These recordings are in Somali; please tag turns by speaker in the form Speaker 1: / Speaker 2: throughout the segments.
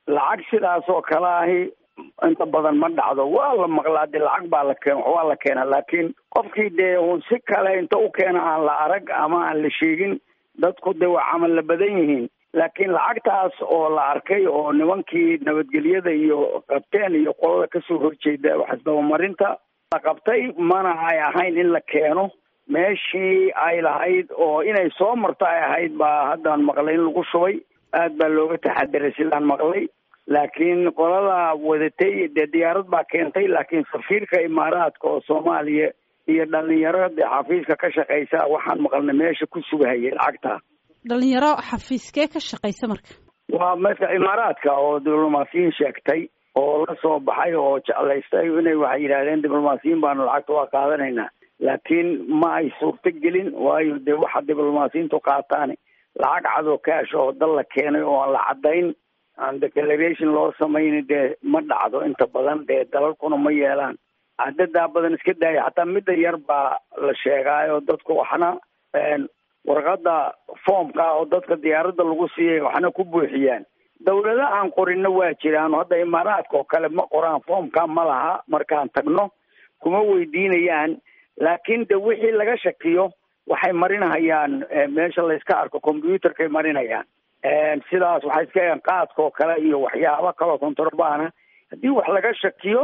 Speaker 1: lacag sidaas oo kale ahi inta badan ma dhacdo waa la maqlaa de lacag baa la keen waa la keena laakiin qofkii dee uun si kale inta u keena aan la arag ama aan la sheegin dadku de waa camal la badan yihiin laakiin lacagtaas oo la arkay oo nimankii nabadgelyada iyo qabteen iyo qolada kasoo horjeeda waxisdabamarinta la qabtay mana ay ahayn in la keeno meeshii ay lahayd oo inay soo marto ay ahayd baa haddaan maqlay in lagu shubay aad baa looga taxadiray sidaan maqlay laakiin qolada wadatay dee diyaarad baa keentay laakiin safiirka imaaraadka oo soomaaliya iyo dhalinyaro dee xafiiska ka shaqeysa waxaan maqalnay meesha ku sugahayay lacagta
Speaker 2: dhalinyaro xafiiskee ka shaqeysa marka
Speaker 1: waa marka imaaraadka oo diblomaasiyiin sheegtay oo la soo baxay oo jeclaystay inay waxay yidhahdeen diblomaasiyiin baanu lacagta waa qaadanaynaa laakiin ma ay suurto gelin waayo dee waxa diblomaasiyiintu qaataan lacag cadoo kaash oo dal la keenay oo aan la caddayn aan declaration loo samayni dee ma dhacdo inta badan dee dalalkuna ma yeelaan cadadaa badan iska daaya xataa midda yar baa la sheegaayo dadku waxna warqada foomka oo dadka diyaaradda lagu siiyay waxna ku buuxiyaan dawlada aan qorino waa jiraan hadda imaaraadka oo kale ma qoraan foomka ma laha markaan tagno kuma weydiinayaan laakiin de wixii laga shakiyo waxay marinahayaan meesha layska arko combyuterkay marinayaan sidaas waxay iska egaan qaadka oo kale iyo waxyaaba kaloo kontrabana haddii wax laga shakiyo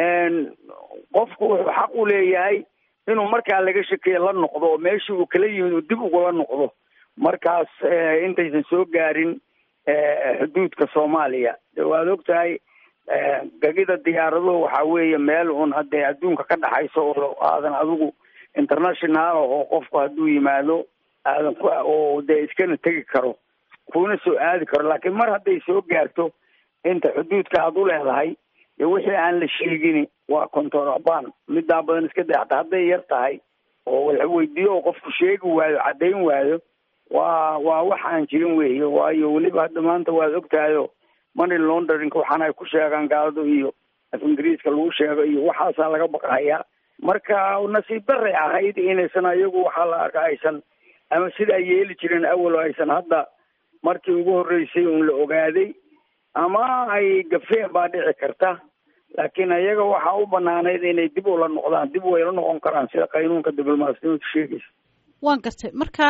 Speaker 1: qofku wuxuu xaq u leeyahay inuu markaa laga shakiyo la noqdo oo meeshii uu kala yimid uu dib ugula noqdo markaas intaysan soo gaarin xuduudka soomaaliya de waad og tahay gagida diyaaraduhu waxaa weeye meel un hadee adduunka ka dhaxayso oo aadan adigu international oo qofku hadduu yimaado aadan ku oo dee iskana tegi karo kuna soo aadi karo laakiin mar hadday soo gaarto inta xuduudka aad u leedahay dee wixii aan la sheegini waa contraband middaa badan iska day hataa hadday yar tahay oo la weydiiyo oo qofku sheegi waayo caddayn waayo waa waa wax aan jirin weeye waayo weliba hadda maanta waad ogtahayo money launderinka waxaana ay ku sheegaan gaaladu iyo af ingiriiska lagu sheego iyo waxaasaa laga baqahayaa marka nasiib daray ahayd inaysan ayagu waxaa la arka aysan ama sidaa yeeli jirin awal aysan hadda markii ugu horreysay un la ogaaday ama ay gafeen baa dhici karta laakiin ayaga waxaa u banaanayd inay dib ula noqdaan dib way la noqon karaan sida qaynuunka diblomaasiyadu sheegaysa
Speaker 2: waan gartay marka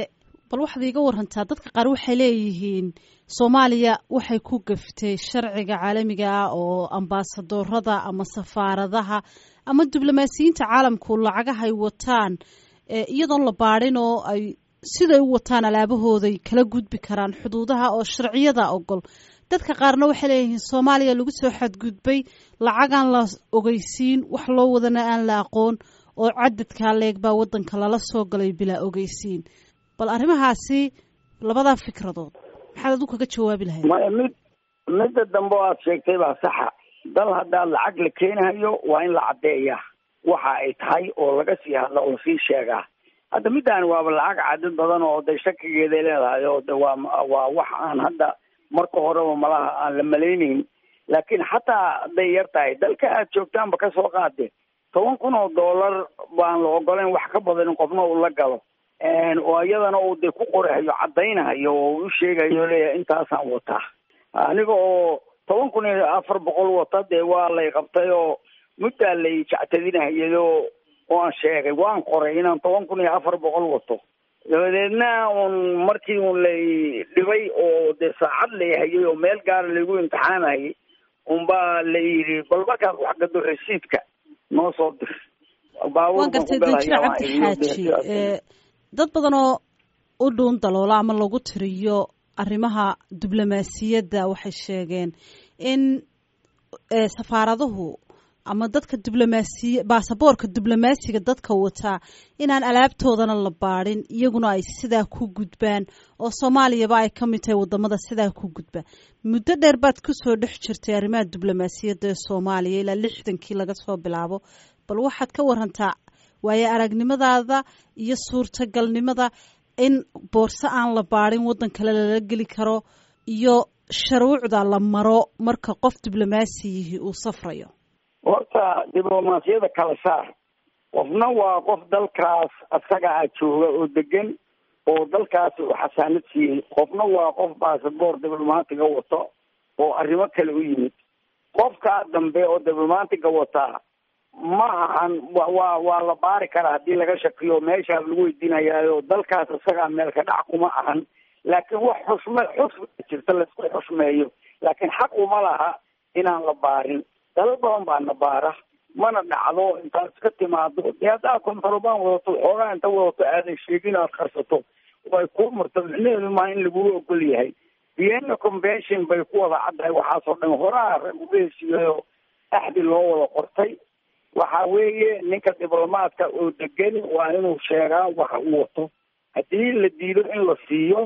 Speaker 2: bal waxaad iiga warantaa dadka qaar waxay leeyihiin soomaaliya waxay ku gaftay sharciga caalamiga ah oo ambaasadorada ama safaaradaha ama diblomaasiyiinta caalamku lacagahay wataan iyadoon la baadhin oo ay siday u wataan alaabahooday kala gudbi karaan xuduudaha oo sharciyada ogol dadka qaarna waxay leeyihiin soomaaliya lagu soo xadgudbay lacagaan la ogeysiin wax loo wadana aan la aqoon oo cadadkaa leeg baa wadanka lala soo galay bilaa ogeysiin bal arrimahaasi labadaa fikradood maxaad adu kaga jawaabi lahayd
Speaker 1: maya mid midda dambe o aad sheegtay baa saxa dal haddaad lacag la keenayo waa in la caddeeyaa waxa ay tahay oo laga sii hadla oo lasii sheegaa hadda middaani waaba lacag cadad badan oo de shakigeeday leedahay oo de waa waa wax aan hadda marka horeba malaha aan la malaynayn laakiin xataa hadday yar tahay dalka aad joogtaanba kasoo qaade toban kun oo dollar baan la ogolayn wax ka badan in qofna uu la galo oo iyadana uu de ku qorahayo caddaynahayo oo u sheegayo leeyahay intaasaan wataa aniga oo toban kun iyo afar boqol wata dee waa lay qabtay oo muddaa lay jactadinahayado oo aan sheegay waan qoray inaan toban kun iyo afar boqol wato dabadeedna un markii un lay dhibay oo dee saacad lay hayay oo meel gaara laygu imtixaanayay unbaa la yidhi bal markaad wax gado rasiidka noo soo dir
Speaker 2: waan gartay danjiro cabdixaaji dad badan oo u dhuun daloola ama lagu tiriyo arrimaha diblomaasiyadda waxay sheegeen in safaaraduhu ama dadka diblomaasiya baasaboorka diblomaasiga dadka wataa inaan alaabtoodana la baadhin iyaguna ay sidaa ku gudbaan oo soomaaliyaba ay ka mid tahay wadamada sidaa ku gudba muddo dheer baad kusoo dhex jirtay arrimaha diblomaasiyadda ee soomaaliya ilaa lixdankii laga soo bilaabo bal waxaad ka warantaa waayo aragnimadaada iyo suurtagalnimada in boorso aan la baadhin waddan kale lala geli karo iyo sharuucda la maro marka qof diblomaasiyihii uu safrayo
Speaker 1: horta diblomaasiyada kala saar qofna waa qof dalkaas asaga a jooga oo degan oo dalkaasi uu xasaanad siiyey qofna waa qof baasaboor diblomaatiga wato oo arrimo kale u yimid qofkaa dambe oo diblomaatiga wataa ma ahan wa waa waa la baari karaa haddii laga shakiyo meeshaa lagu weydiinayaayo dalkaas isagaa meelka dhac kuma ahan laakiin wax xushme xusma jirta laisku xushmeeyo laakiin xaq uma laha inaan la baarin dalal badan baa na baara mana dhacdo intaad iska timaado dee haddaad kontarobaan wadato xoogaa inta wadato aadan sheegin aad qarsato way kuu murto micnaheedu maa in laguu ogol yahay vienna convention bay ku wada caddahay waxaasoo dhan horaa rag uga heshiiyayo axdi loo wada qortay waxa weeye ninka diblomaadka oo degani waa inuu sheegaa waxa uu wato haddii la diido in la siiyo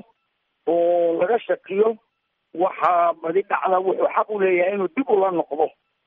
Speaker 1: oo laga shakiyo waxaa badi dhacda wuxuu xaq u leeyahay inuu dib ula noqdo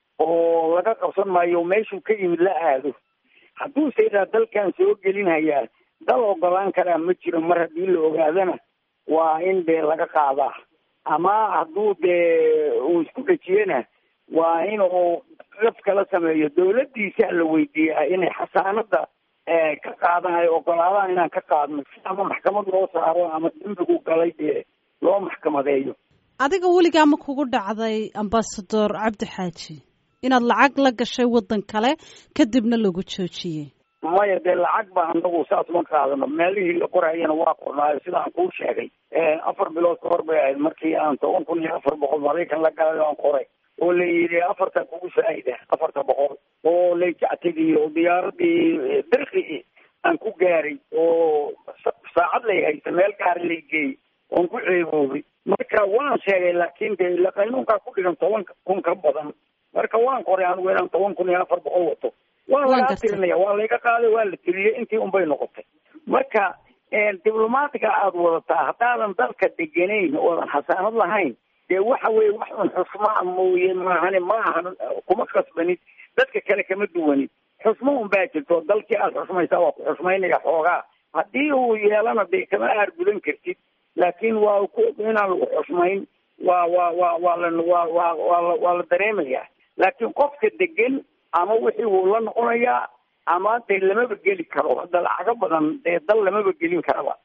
Speaker 1: oo laga qabsan maayo meeshuu ka yimid la aado hadduuse yidhaha dalkan soo gelinhayaa dal ogolaan karaa ma jiro mar haddii la ogaadana waa in dee laga qaadaa ama hadduu dee uu isku dhejiyena waa in uu daf kala sameeyo dawladdiisa la weydiiyaa inay xasaanada ka qaadaan ay ogolaadaan inaan ka qaadno si ama maxkamad loo saaro ama dembigu galay dee loo maxkamadeeyo
Speaker 2: adiga weligaa ma kugu dhacday ambasador cabdi xaaji inaad lacag la gashay waddan kale kadibna lagu joojiyey
Speaker 1: maya dee lacag ba anagu saas ma qaadano meelihii la qorayana waa qornaayo sidaan kuu sheegay afar bilood ka hor bay ahayd markii aan toban kun iyo afar boqol maraykan la galay aan qoray oo la yidhi afarta kugu faa'ida afarta boqol oo layjactadiyo diyaaradii dirqi aan ku gaaray oo saacad lay haysa meel gaari lay geeyey oon ku ceeboobay marka waan sheegay laakiin de ila qaynuunkaa ku dhigan toban kun ka badan marka waan qoray anigu inaan toban kun iyo afar boqol wato waa lagaa tirinaya waa layga qaaday waa la tiriyey intii unbay noqotay marka diblomaatiga aada wadataa haddaadan dalka deganayn oodan xasaanad lahayn dee waxa weye wax un xusmaa mooye maahane ma ahan kuma kasbanid dadka kale kama duwanid xusmo un baa jirto dalkii aada xusmaysaa waa ku xusmaynaya xoogaa haddii uu yeelana dee kama aargudan kartid laakiin waa inaan lagu xusmayn waa waa waa waa la waa waa waa la waa la dareemayaa laakiin qofka degan ama wixii wuu la noqonayaa ama dee lamaba geli karo hadda lacago badan dee dal lamaba gelin karaba